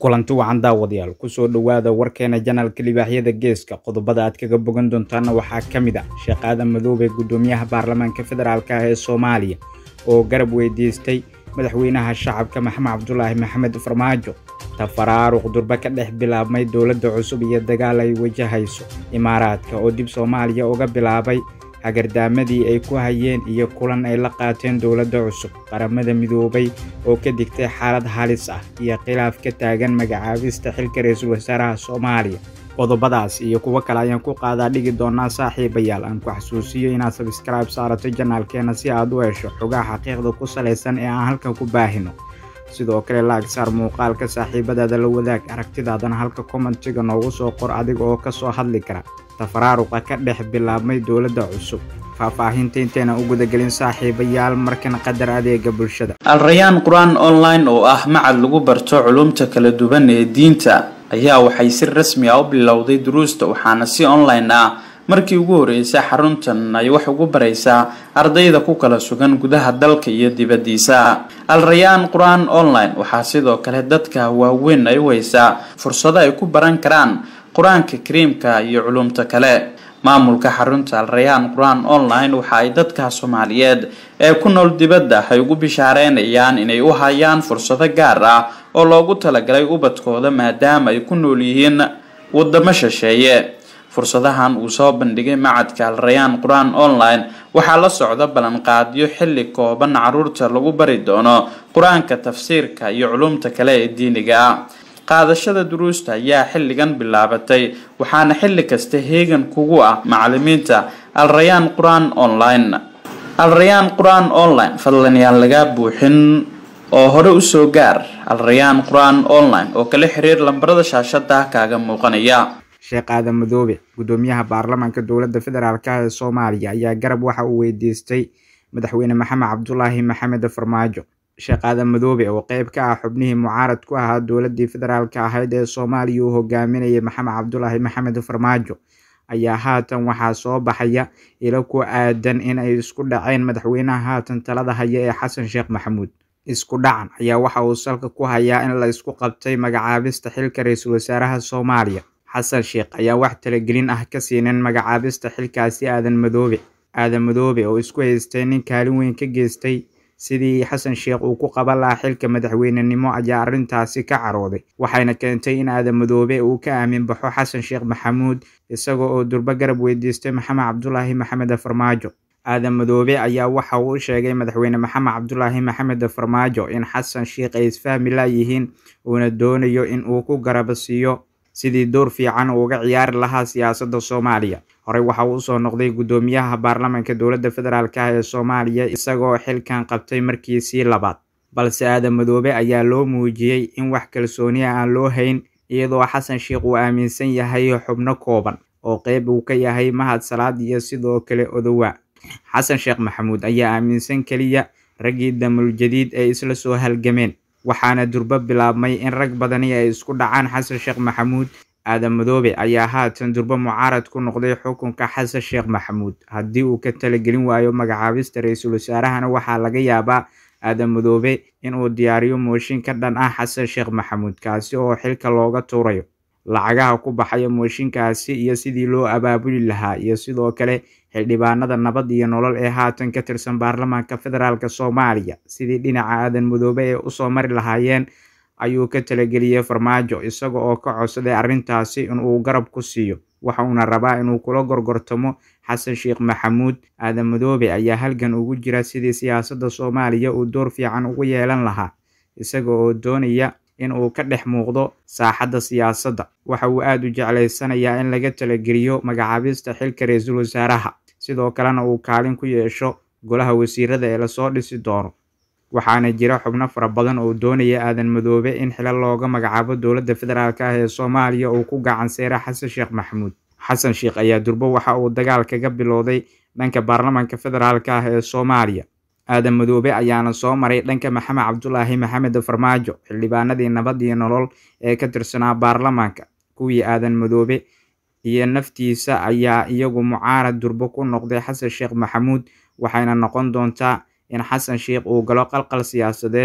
kulanti wacan daawadayaal kusoo dhowaada warkeena janalka libaaxyada geeska qodobada aad kaga bogan doontaana waxaa ka mid ah sheekhaada madoobe gudoomiyaha baarlamaanka federaalk ah ee soomaaliya oo garab weydiistay madaxweynaha shacabka maxamed cabdulaahi maxamed farmaajo tafaraaruq durba ka dhex bilaabmay dowladda cusub iyo dagaal ay wajahayso imaaraadka oo dib soomaaliya uga bilaabay hagardaamadii ay ku hayeen iyo kulan ay la qaateen dowladda cusub qaramada midoobay oo ka digtay xaalad halis ah iyo khilaaf ka taagan magacaabista xilka ra-iisul wasaaraha soomaaliya qodobadaas iyo kuwo kale ayaan ku qaadaa dhigi doonaa saaxiibayaal aan ku xasuusiyo inaad sabskraibe saarato janaalkeena si aad u hesho xogaha xaqiiqda ku salaysan ee aan halkan ku baahino sidoo kale laag saar muuqaalka saaxiibadaada la wadaag aragtidaadana halka kommentiga noogu soo qor adiga oo kasoo hadli kara tafaraaruqa ka dhex bilaabmay dowladda cusub faahfaahinta intayna u gudagelin saaxiibayaal markan qadar adeega bulshada alrayaan qur-aan online oo ah macad lagu barto culumta kala duwan ee diinta ayaa waxay si rasmi ah u bilowday duruusta waxaana si online ah markii ugu horreysay xaruntan ay wax ugu baraysaa ardayda ku kala sugan gudaha dalka iyo dibaddiisa alrayaan qur-aan online waxaa sidoo kale dadka waaweyn ay u haysaa fursado ay ku baran karaan qur-aanka kariimka iyo culumta kale maamulka xarunta alrayaan qur-aan online waxa ay dadka soomaaliyeed ee ku nool dibadda ay ugu bishaareynayaan inay u hayaan fursado gaar ah oo loogu talagalay ubadkooda maadaama ay ku nool yihiin wadamo shisheeye fursadahan uu soo bandhigay macadka alrayaan qur-aan online waxaa la socda ballanqaadyo xilli kooban caruurta lagu bari doono qur-aanka tafsiirka iyo culumta kale ee diiniga ah qaadashada duruusta ayaa xilligan bilaabatay waxaana xilli kasta heegan kugu ah macalimiinta alrayaan qur-aan online alrayaan qur-aan online fadlan yaan lagaa buuxin oo hore usoo gaar alrayaan qur-aan online oo kala xiriir lambarada shaashada kaaga muuqanaya sheekhaada madoobe gudoomiyaha baarlamaanka dowladda federaalk ee soomaaliya ayaa garab waxa uu weydiistay madaxweyne maxamed cabdulaahi maxamed farmaajo sheekhaada madoobe oo qeyb ka ah xubnihii mucaarad ku ahaa dowladii federaalk ahayd ee soomaaliya uu hogaaminayay maxamed cabdulaahi maxamed farmaajo ayaa haatan waxaa soo baxaya ilo ku aadan in ay isku dhaceen madaxweynaha haatan talada haya ee xasan sheekh maxamuud isku dhacan ayaa waxa uu salka ku hayaa in la isku qabtay magacaabista xilka ra-iisul wasaaraha soomaaliya xasan sheekh ayaa wax talagelin ah ka siinin magacaabista xilkaasi aadan madoobe aadan madoobe oo isku haystay nin kaalin weyn ka geystay sidii xasan sheekh uu ku qaban lahaa xilka madaxweynenimo ayaa arrintaasi ka carooday waxayna keentay in aadan madoobe uu ka aamin baxo xasan sheekh maxamuud isaga oo durbo garab weydiistay maxamed cabdulaahi maxamed farmaajo aadan madoobe ayaa waxa uu u sheegay madaxweyne maxamed cabdulaahi maxamed farmaajo in xasan sheekh ay isfahmi laayihiin uuna doonayo in uu ku garab siiyo sidii door fiican uu uga ciyaari lahaa siyaasadda soomaaliya horey waxa uu usoo noqday guddoomiyaha baarlamaanka dowladda federaalk ah ee soomaaliya isagoo xilkan qabtay markiisii labaad balse aadan madoobe ayaa loo muujiyey in wax kalsooniya aan loo hayn iyadoo xasan sheekh uu aaminsan yahay xubno kooban oo qeyb uu ka yahay mahad salaad iyo sidoo kale odowa xasan sheekh maxamuud ayaa aaminsan keliya raggii damul jadiid ay isla soo halgameen waxaana durbo bilaabmay in rag badani ay isku dhacaan xasan sheekh maxamuud aadan madoobe ayaa haatan durbo mucaarad ku noqday xukunka xasan sheekh maxamuud haddii uu ka talagelin waayo magacaabista ra-iisul wasaarahana waxaa laga yaabaa aadan madoobe inuu diyaariyo mooshin ka dhan ah xasan sheekh maxamuud kaasi oo xilka looga tuurayo lacagaha ku baxaya mooshinkaasi iyo sidii loo abaabuli lahaa iyo sidoo kale xildhibaanada nabad iyo nolol ee haatan ka tirsan baarlamaanka federaalk soomaaliya sidii dhinaca aadan madoobe ee usoo mari lahaayeen ayuu ka talageliyey farmaajo isaga oo ka codsaday arrintaasi inuu garab ku siiyo waxa uuna rabaa inuu kula gorgortamo xasan sheekh maxamuud aadan madoobe ayaa halgan ugu jira sidii siyaasadda soomaaliya uu door fiican ugu yeelan lahaa isaga oo doonaya in uu ka dhex muuqdo saaxadda siyaasadda waxa uu aada u jeclaysanayaa in laga talageliyo magacaabista xilka ra-iisul wasaaraha sidoo kalena uu kaalin ku yeesho golaha wasiirada ee lasoo dhisi doono waxaana jira xubno fara badan oo doonaya aadan madoobe in xilal looga magacaabo dowladda federaalk ah ee soomaaliya uu ku gacan seera xasan sheekh maxamuud xasan sheekh ayaa durbo waxa uu dagaal kaga bilowday dhanka baarlamaanka federaalk ah ee soomaaliya aadan madoobe ayaana soo maray dhanka maxamed cabdulaahi maxamed farmaajo xildhibaanadii nabad iyo nolol ee ka tirsanaa baarlamaanka kuwii aadan madoobe iyo naftiisa ayaa iyagu mucaarad durbo ku noqday xasan sheekh maxamuud waxayna noqon doontaa in xasan sheekh uu galo qalqal siyaasadeed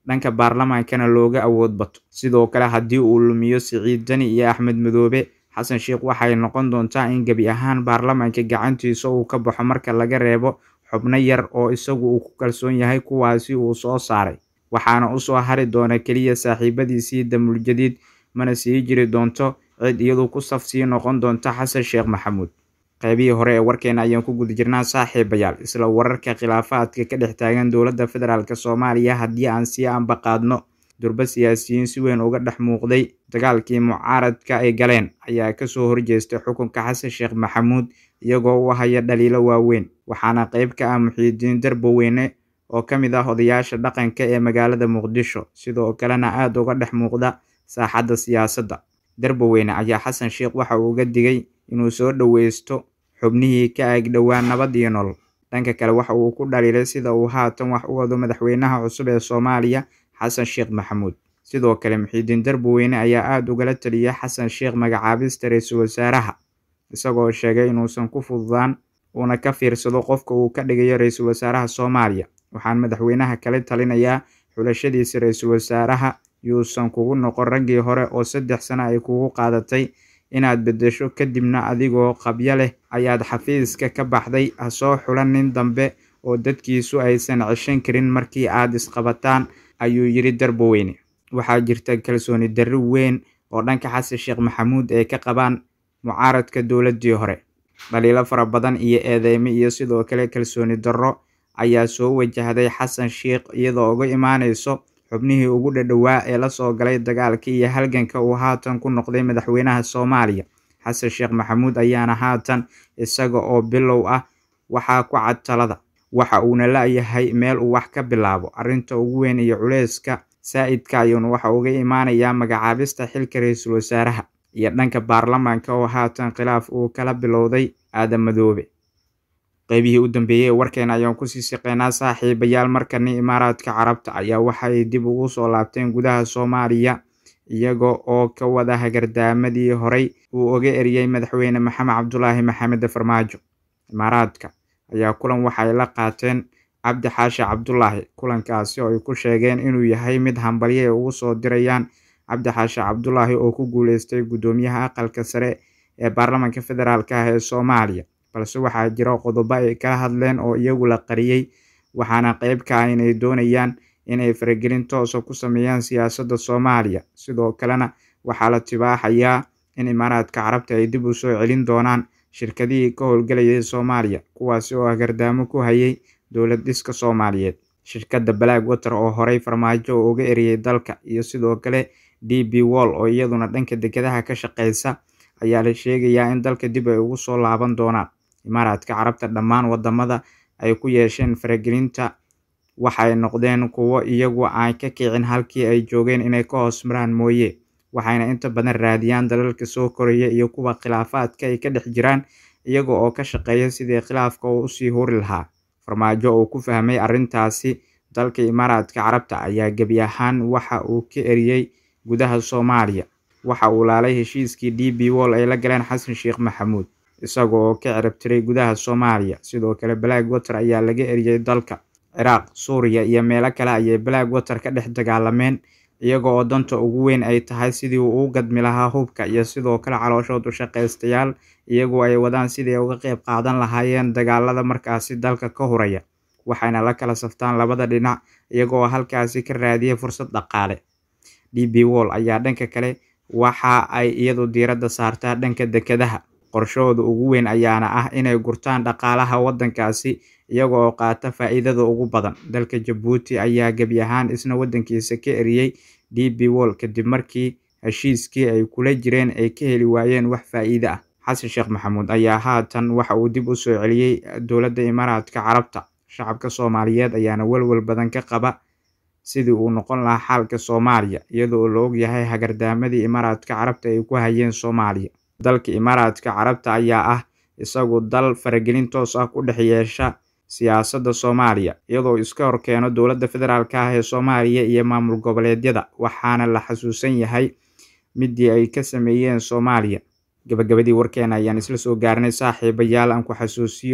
dhanka baarlamaankana looga awood bato sidoo kale haddii uu lumiyo siciid dani iyo axmed madoobe xasan sheekh waxay noqon doontaa in gebi ahaan baarlamaanka gacantiisa uu ka baxo marka laga reebo xubno yar oo isagu uu ku kalsoon yahay kuwaasi uu soo saaray waxaana usoo hari doona keliya saaxiibadiisii damuuljadiid mana sii jiri doonto cid iyadu ku saf sii noqon doonta xasan sheekh maxamuud qaybihii hore ee warkeena ayaan ku guda jirnaa saaxiibayaal isla wararka khilaafaadka ka dhex taagan dowladda federaalk soomaaliya haddii aan sii ambaqaadno durba siyaasiyiin si weyn uga dhex muuqday dagaalkii mucaaradka ay galeen ayaa kasoo horjeestay xukunka xasan sheekh maxamuud iyagoo u haya dhaliilo waaweyn waxaana qayb ka ah muxiidiin darboweyne oo ka mid ah odayaasha dhaqanka ee magaalada muqdisho sidoo kalena aada uga dhex muuqda saaxadda siyaasadda darboweyne ayaa xasan sheekh waxa uu uga digay inuu soo dhoweysto xubnihii ka agdhowaa nabad iyo nolol dhanka kale waxa uu ku dhaliilay sida uu haatan wax u wado madaxweynaha cusub ee soomaaliya xasan sheekh maxamuud sidoo kale muxiidiin darboweyne ayaa aada ugala taliyay xasan sheekh magacaabista ra-iisul wasaaraha isagoo sheegay inuusan ku fududaan uuna ka fiirsado qofka uu ka dhigayo ra-iisul wasaaraha soomaaliya waxaan madaxweynaha kala talinayaa xulashadiisa ra-iisul wasaaraha yuusan kugu noqon raggii hore oo saddex sano ay kugu qaadatay inaad beddesho kadibna adigoo qabyo leh ayaad xafiiska ka baxday ha soo xulan nin dambe oo dadkiisu aysan ceshan karin markii aad isqabataan ayuu yidhi darboweyne waxaa jirta kalsooni darri weyn oo dhanka xasan sheekh maxamuud ay ka qabaan mucaaradka dowladdii hore dhaliilo fara badan iyo eedeymo iyo sidoo kale kalsooni darro ayaa soo wajahday xasan sheekh iyadoo uga imaanayso xubnihii ugu dhadhowaa ee lasoo galay dagaalka iyo halganka uu haatan ku noqday madaxweynaha soomaaliya xasan sheekh maxamuud ayaana haatan isaga oo bilow ah waxaa ku cad talada waxa uuna la-yahay meel uu wax ka bilaabo arrinta ugu weyn iyo culeyska saa-idka ayuuna waxa uga imaanayaa magacaabista xilka ra-iisul wasaaraha iyo dhanka baarlamaanka oo haatan khilaaf uu kala bilowday aadan madoobe qaybihii u dambeeyey ee warkeena ayaan kusii siqeynaa saaxiibayaal markani imaaraadka carabta ayaa waxay dib ugu soo laabteen gudaha soomaaliya iyaga oo ka wada hagardaamadii horey uu oga eriyey madaxweyne maxamed cabdulaahi maxamed farmaajo imaaraadka ayaa kulan waxay la qaateen cabdi xaashi cabdulaahi kulankaasi oo ay ku sheegeen inuu yahay mid hambalyo ay ugu soo dirayaan cabdi xaashi cabdulaahi oo ku guuleystay guddoomiyaha aqalka sare ee baarlamaanka federaalk ah ee soomaaliya balse waxaa jira qodobo ay kala hadleen oo iyagu la qariyey waxaana qeyb ka ah inay doonayaan inay faragelin toosa ku sameeyaan siyaasadda soomaaliya sidoo kalena waxaa la tibaaxayaa in imaaraadka carabta ay dib u soo celin doonaan shirkadihii ka howlgelayay soomaaliya kuwaasi oo agardaamo ku hayay dowlad dhiska soomaaliyeed shirkadda black water oo horey farmaajo oo uga eriyey dalka iyo sidoo kale d b wall oo iyaduna dhanka dekedaha ka shaqeysa ayaa la sheegayaa in dalka dib ay ugu soo laaban doonaan imaaraadka carabta dhammaan wadamada ay ku yeesheen faragelinta waxay noqdeen kuwo iyagu aan ka kicin halkii ay joogeen inay ka hoos maraan mooye waxayna inta badan raadiyaan dalalka soo koraya iyo kuwa khilaafaadka ay ka dhex jiraan iyaga oo ka shaqeeya sidii khilaafka uu usii huri lahaa farmaajo oo ku fahmay arrintaasi dalka imaaraadka carabta ayaa gebi ahaan waxa uu ka eriyey gudaha soomaaliya waxa uu laalay heshiiskii d b wall ay la galeen xasan sheekh maxamuud isaga oo ka ciribtiray gudaha soomaaliya sidoo kale black water ayaa laga eriyey dalka ciraaq suuriya iyo meelo kale ayay black water ka dhex dagaalameen iyaga oo danta ugu weyn ay tahay sidii uu u gadmi lahaa hubka iyo sidoo kale calooshood u shaqaystayaal iyagoo ay wadaan sidii ay uga qeyb qaadan lahaayeen dagaalada markaasi dalka ka huraya waxayna la kala saftaan labada dhinac iyagoo halkaasi ka raadiyay fursad dhaqaale d b wall ayaa dhanka kale waxa ay iyadu diiradda saartaa dhanka dekedaha qorshahooda ugu weyn ayaana ah inay gurtaan dhaqaalaha waddankaasi iyaga oo qaata faa'iidada ugu badan dalka jabuuti ayaa gebi ahaan isna waddankiisa ka eriyey d b wall kadib markii heshiiskii ay kula jireen ay ka heli waayeen wax faa'iide ah xasan sheekh maxamuud ayaa haatan waxa uu dib u soo celiyey dowladda imaaraadka carabta shacabka soomaaliyeed ayaana welwel badan ka qaba sidii uu noqon lahaa xaalka soomaaliya iyadoo la ogyahay hagardaamadii imaaraadka carabta ay ku hayeen soomaaliya dalka imaaraadka carabta ayaa ah isagu dal faragelin toos ah ku dhex yeesha siyaasadda soomaaliya iyadoo iska horkeeno dowladda federaalk ah ee soomaaliya iyo maamul goboleedyada waxaana la xasuusan yahay midii ay ka sameeyeen soomaaliya gabagabadii warkeena ayaan isla soo gaarnay saaxiibayaal aan ku xasuusiyo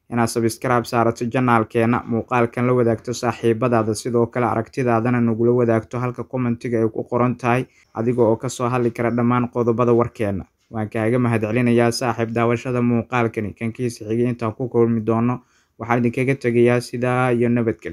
inaad sabskraib saarato janaalkeena muuqaalkan la wadaagto saaxiibadaada sidoo kale aragtidaadana nagula wadaagto halka commentiga ay ku qoran tahay adiga oo kasoo hadli kara dhammaan qodobada warkeena waan kaaga mahadcelinayaa saaxiib daawashada muuqaalkani kankiisa xigay intaan ku kulmi doono waxaan idinkaga tegayaa sidaa iyo nabadgelyo